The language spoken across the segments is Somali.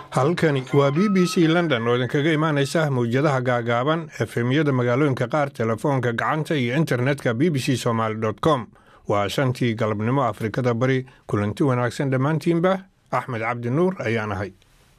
halkani waa b b c london oo idinkaga imaanaysa mawjadaha gaagaaban efemyada magaalooyinka qaar telefoonka gacanta iyo internetka b b c somaali com waa shantii galabnimo afrikada bari kulanti wanaagsan dhammaantiinba axmed cabdi nuur ayaan ahay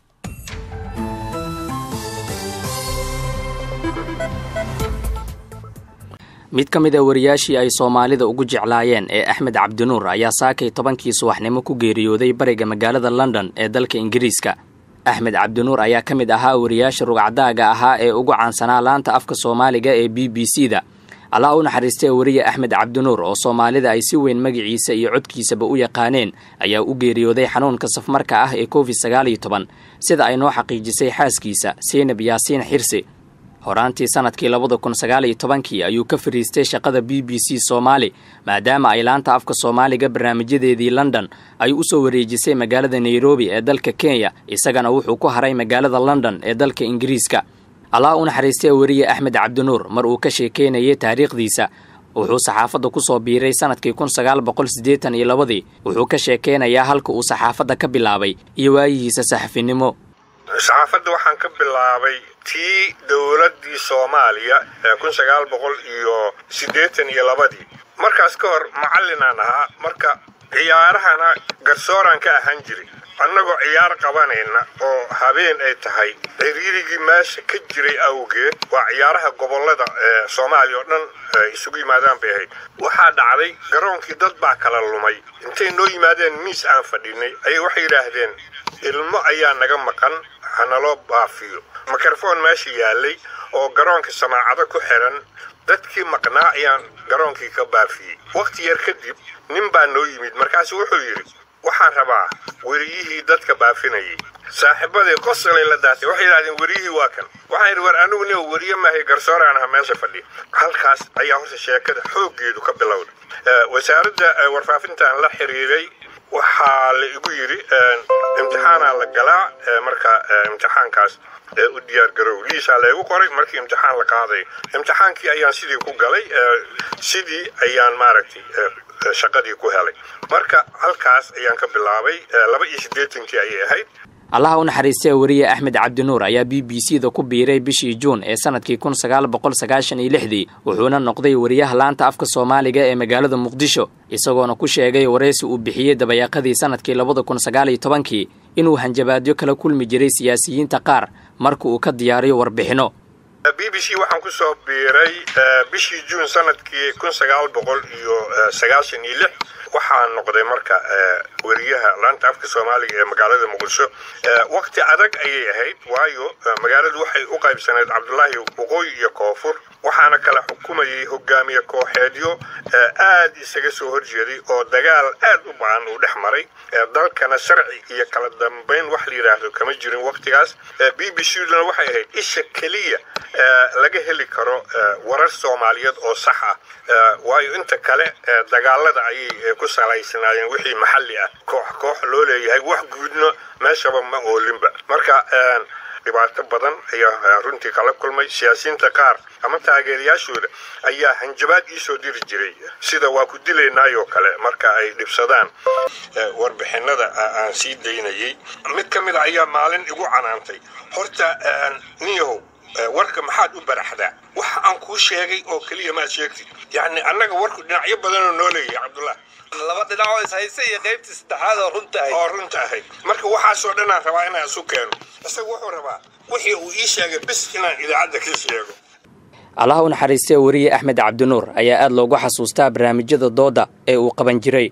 mid ka mid a wariyaashii ay soomaalida ugu jeclaayeen ee axmed cabdinuur ayaa saakay tobankii subaxnimo ku geeriyooday bariga magaalada london ee dalka ingiriiska axmed cabdinuur ayaa ka mid ahaa wariyaasha rugcadaaga ahaa ee ugu caansanaa laanta afka soomaaliga ee b b c da allah u naxariistee wariye axmed cabdinuur oo soomaalida ay si weyn magaciisa iyo codkiisaba u yaqaaneen ayaa u geeriyooday xanuunka safmarka ah ee covid sagaal iyo toban sida ay noo xaqiijisay xaaskiisa seynab yaasiin xirsi horaantii sanadkii labada kun sagaal iyo tobankii ayuu ka fariistay shaqada b b c soomaali maadaama ay laanta afka soomaaliga barnaamijyadeedii london ay u soo wareejisay magaalada nairobi ee dalka kenya isagana wuxuu ku haray magaalada london ee dalka ingiriiska allah u naxariistee wariye axmed cabdinuur mar uu ka sheekeynayay taariikhdiisa wuxuu saxaafadda ku soo biiray sanadkii kun sagaal boqol siddeetan iyo labadii wuxuu ka sheekeynayaa halka uu saxaafadda ka bilaabay iyo waayihiisa saxafinimo saxaafadda waxaan ka bilaabay tii dowladdii soomaaliya ee kun sagaal boqol iyo siddeetan iyo labadii markaas ka hor macallinaan ahaa marka ciyaarahana garsooraan ka ahaan jiray annagoo ciyaar qabanayna oo habeen ay tahay ciriirigii meesha ka jiray awgeed waa ciyaaraha gobollada ee soomaaliya oo dhan isugu yimaadaan bay ahayd waxaa dhacday garoonkii dad baa kala lumay intay noo yimaadeen miis aan fadhinay ayay waxay yidhaahdeen ilmo ayaa naga maqan hanaloo baafiyo mikrofon meesha yaalay oo garoonka samaacado ku xiran dadkii maqnaa ayaan garoonkii ka baafiyey wakhti yar kadib nin baa noo yimid markaasu wuxuu yidhi waxaan rabaa weriyihii dadka baafinayay saaxiibaday qosolay la daatay waxay yidhahdeen weriyihii waa kan waxaan yidhi war anigu nin weriye maahay garsooraan aha meesha fadhiya halkaas ayaa horta sheekada xooggeedu ka bilowday wasaaradda warfaafintaan la xiriiray waxaa la igu yidhi imtixaanaa la galaa marka imtixaankaas u diyaar garow liisaa laygu qoray markii imtixaan la qaaday imtixaankii ayaan sidii ku galay sidii ayaan maaragtay shaqadii ku helay marka halkaas ayaan ka bilaabay laba iyo siddeetankii ayay ahayd allaha u naxariistee wariye axmed cabdinuur ayaa b b c da ku biiray bishii juun ee sanadkii kun sagaal boqol sagaashan iyo lixdii wuxuuna noqday wariyaha laanta afka soomaaliga ee magaalada muqdisho isagoona ku sheegay waraysi uu bixiyey dabayaaqadii sanadkii labada kun sagaal iyo tobankii inuu hanjabaadyo kala kulmi jiray siyaasiyiinta qaar marka uu ka diyaariyo warbixino b b c waxaan ku soo biiray bishii juun sanadkii kun sagaal boqol iyo sagaashan iyo lix waxaa noqday marka weriyaha laanta afka soomaaliga ee magaalada muqdisho wakti adag ayay ahayd waayo magaaladu waxay u qaybsaneyd cabdulaahi waqooyi iyo koonfur waxaana kala xukumayay hogaamiye kooxeedyo aad isaga soo horjeeday oo dagaal aad u ba-an uu dhex maray dalkana sharci iyo kala dambayn wax la yidhaahdo kama jirin waktigaas b b c duna waxay ahayd isha keliya laga heli karo warar soomaaliyeed oo sax ah waayo inta kale dagaalada ayay ku salaysanaayeen wixii maxalli ah koox koox loo leeyahay wax guudna meeshaba ma oolinba marka dhibaato badan ayaa runtii kala kulmay siyaasiyiinta qaar ama taageerayaashooda ayaa hanjabaad iisoo diri jiray sida waa ku dilaynaayoo kale marka ay dhibsadaan warbixinada aan sii daynayay mid ka mid a ayaa maalin igu canaantay horta niyahow warka maxaad u baraxdaa wax aan kuu sheegay oo keliya maad sheegtid yacni annaga warku dhinacyo badanoo noo leeyahay cabdullah laba dhinacoo ishayse iyo qaybtii saddexaad oo runta ahayd oo runta ahayd marka waxaasoo dhanaan rabaa inaan isu keeno isaga wuxuu rabaa wixii uu ii sheegay bis inaan idaacadda ka sheego allaha u naxariistee wariye axmed cabdinuur ayaa aad loogu xasuustaa barnaamijyada dooda ee uu qaban jiray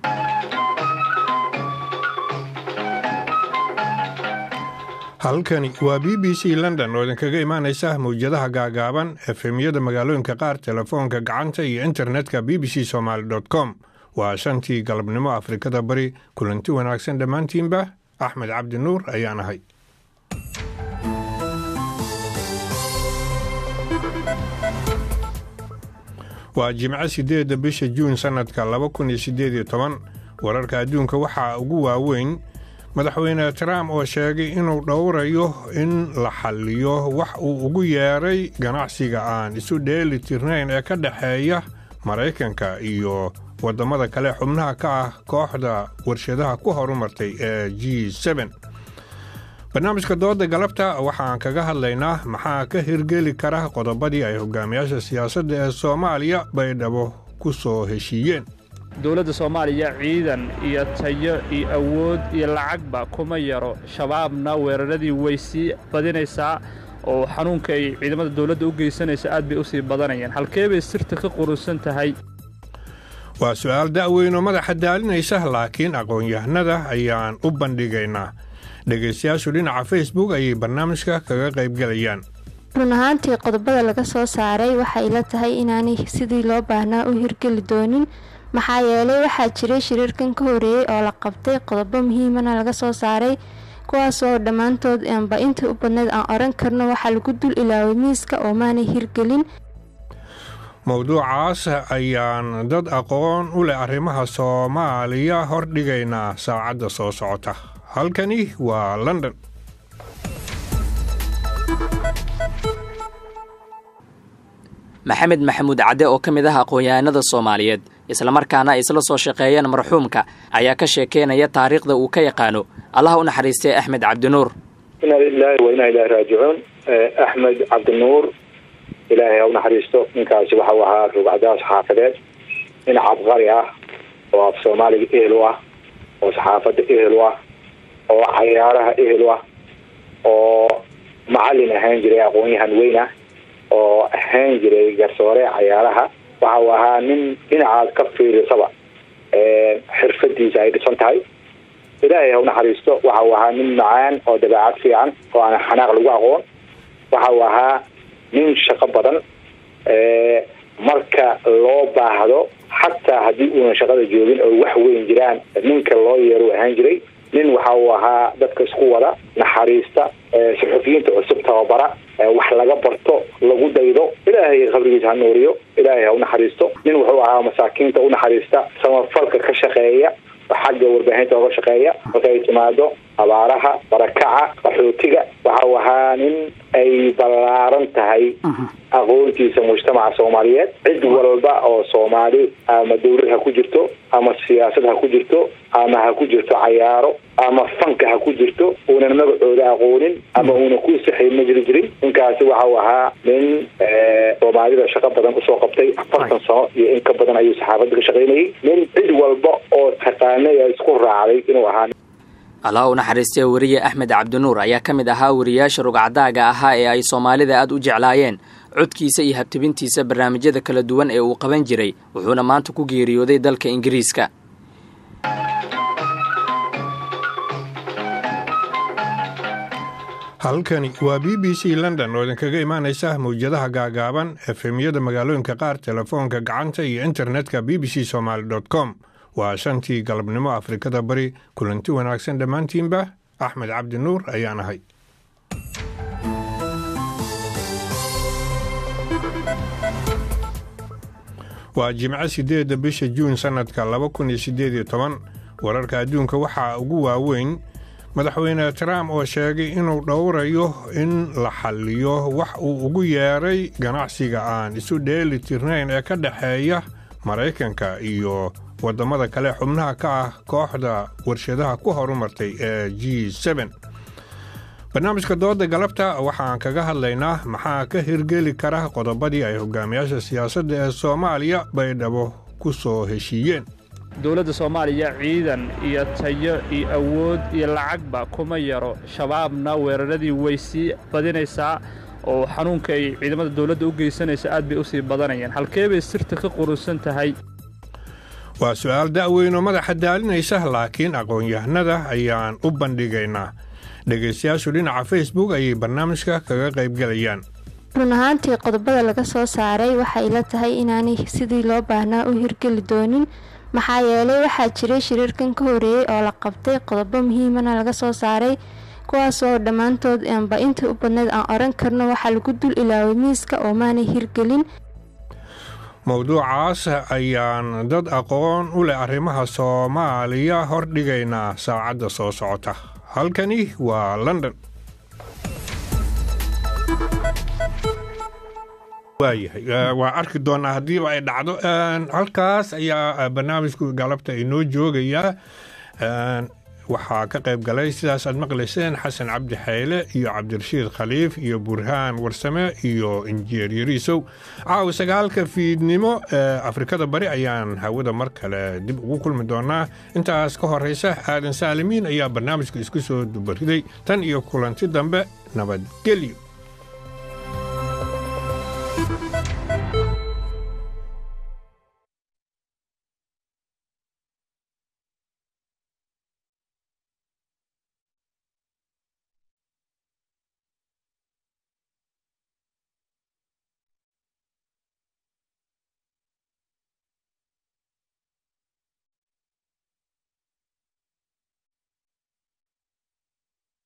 halkani waa b b c london oo idinkaga imaanaysa mawjadaha gaagaaban efemyada magaalooyinka qaar telefoonka gacanta iyo internetka b b c somaali com waa shantii galabnimo afrikada bari kulanti wanaagsan dhammaantiinba axmed cabdi nuur ayaan ahay waa jimco sideedda bisha juun sannadka laba kun iyo siddeed iyo toban wararka adduunka waxaa ugu waaweyn madaxweyne trump oo sheegay inuu dhowrayo in la xalliyo wax uu ugu yeeray ganacsiga aan isu dheeli tirnayn ee ka dhexeeya maraykanka iyo waddamada kale xubnaha ka ah kooxda warshadaha ku horumartay ee g barnaamijka dooda galabta waxaan kaga hadlaynaa maxaa ka hirgeli kara qodobadii ay hogaamiyaasha siyaasadda ee soomaaliya baydhabo ku soo heshiiyeen dowladda soomaaliya ciidan iyo tayo iyo awood iyo lacagba kuma yaro shabaabna weeraradii way sii badinaysaa oo xanuunka ay ciidamada dowladda u geysanaysa aad bay u sii badanayaan halkee bay sirta ka qurusan tahay waa su'aal da'weynoo madaxa daalinaysa laakiin aqoon-yahanada ayaan u bandhigaynaa dhegaystayaashu dhinaca facebook ayay barnaamijka kaga qaybgelayaan run ahaantii qodobada laga soo saaray waxay ila tahay inaanay sidii loo baahnaa u hirgeli doonin maxaa yeelay waxaa jiray shiriirkan ka horeeyey oo la qabtay qodobo muhiimana laga soo saaray kuwaasoo dhammaantood aanba intii u badneyd aan oran karno waxaa lagu dul ilaaway miiska oo maanay hirgelin mowduucaas ayaan dad aqoon u leh arrimaha soomaaliya hordhigaynaa saacadda soo socota halkani waa london maxamed maxamuud cadde oo ka mid ah aqoon-yahanada soomaaliyeed islamarkaana ay isla soo shaqeeyeen marxuumka ayaa ka sheekeynaya taariikhda uu ka yaqaano allaha u naxariistay axmed cabdinuur inaa lilaahi wa inaa ilaahi raajicuun axmed cabdinuur ilaahay ha u naxariisto ninkaasi waxau ahaa rugcadaas xaafadeed nin cabqari ah oo af soomaaliga ehel u ah oo saxaafadda ehel u ah oo cayaaraha ehel u ah oo macalin ahaan jiray aqoon-yahan weyn ah oo ahaan jiray garsoore cayaaraha waxa uu ahaa nin dhinacaad ka fiirisaba xirfadiisa ay dhisan tahay ilaahay ha u naxariisto waxa uu ahaa nin macaan oo dabeecad fiican oo aan xanaaq lagu aqoon waxa uu ahaa nin shaqo badan marka loo baahdo xataa haddii uunan shaqada joogin oo wax weyn jiraan ninka loo yeero ahaan jiray nin waxa uu ahaa dadka isku wada naxariista suxufiyiinta cusub tababara wax laga barto lagu daydo ilaahay qabrigiisa ha nuuriyo ilaahay ha u naxariisto nin wuxuu ahaa masaakiinta u naxariista samafalka ka shaqeeya xagga warbaahinta oga shaqeeya marka ay timaado abaaraha barakaca qaxootiga waxa uu ahaa nin ay ballaaran tahay aqoontiisa mujtamaca soomaaliyeed cid walba oo soomaali ama dawlad ha ku jirto ama siyaasad ha ku jirto ama ha ku jirto cayaaro ama fanka ha ku jirto uunan magacooda aqoonin ama uunan ku sixayn ma jiri jirin ninkaasi waxa uu ahaa nin soomaalida shaqo badan usoo qabtay afartan sano iyo in ka badan ayuu saxaafadda ka shaqaynayay nin cid walba oo taqaanay ee isku raacday inuu ahaa allah u naxariistee weriye axmed cabdinuur ayaa ka mid ahaa weriyaasha rugcadaaga ahaa ee ay soomaalida aad u jeclaayeen codkiisa iyo habtibintiisa barnaamijyada kala duwan ee uu qaban jiray wuxuuna maanta ku geeriyooday dalka ingiriiska halkani waa b b c london oo idinkaga imaanaysa mawjadaha gaagaaban efemyada magaalooyinka qaar telefoonka gacanta iyo internetka b b c somaali com waa shantii galabnimo afrikada bari kulanti wanaagsan dhammaantiinba axmed cabdi nuur ayaan ahay waa jimco sideedda bisha juun sannadka laba kun iyo siddeed iyo toban wararka adduunka waxaa ugu waaweyn madaxweyne trump oo sheegay inuu dhowrayo in la xalliyo wax uu ugu yeeray ganacsiga aan isu dheeli tirnayn ee ka dhexeeya maraykanka iyo waddamada kale xubnaha ka ah kooxda warshadaha ku horumartay ee g seben barnaamijka dooda galabta waxaan kaga hadlaynaa maxaa ka hirgeli kara qodobadii ay hogaamiyaasha siyaasadda ee soomaaliya baydhabo ku soo heshiiyeen dowladda soomaaliya ciidan iyo tayo iyo awood iyo lacagba kuma yaro shabaabna weeraradii way sii badinaysaa oo xanuunka ay ciidamada dowladda u geysanaysa aad bay u sii badanayaan halkee bay sirta ka qurusan tahay waa su'aal da'weynoo madaxa daalinaysa laakiin aqoon-yahanada ayaan u bandhigaynaa dhegaystayaashu dhinaca facebook ayay barnaamijka kaga qaybgelayaan run ahaantii qodobada laga soo saaray waxay ila tahay inaanay sidii loo baahnaa u hirgeli doonin maxaa yeelay waxaa jiray shiriirkan ka horeeyey oo la qabtay qodobo muhiimana laga soo saaray kuwaasoo dhammaantood aanba intii u badneyd aan oran karno waxaa lagu dul ilaaway miiska oo maanay hirgelin mowduucaas ayaan dad aqoon u leh arrimaha soomaaliya hordhigaynaa saacadda soo socota halkani waa london waayahay waa arki doonaa haddiiba ay dhacdo halkaas ayaa barnaamijku galabta inoo joogayaa waxaa ka qayb galay sidaas aad maqlayseen xasan cabdi xayle iyo cabdirashiid khaliif iyo burhaan warsame iyo injineer yariisow caawa sagaalka fiidnimo ee afrikada bari ayaan hawada mar kale dib ugu kulmi doonaa intaas ka horaysa aadan saalimiin ayaa barnaamijka isku soo dubariday tan iyo kulanti dambe nabadgelyo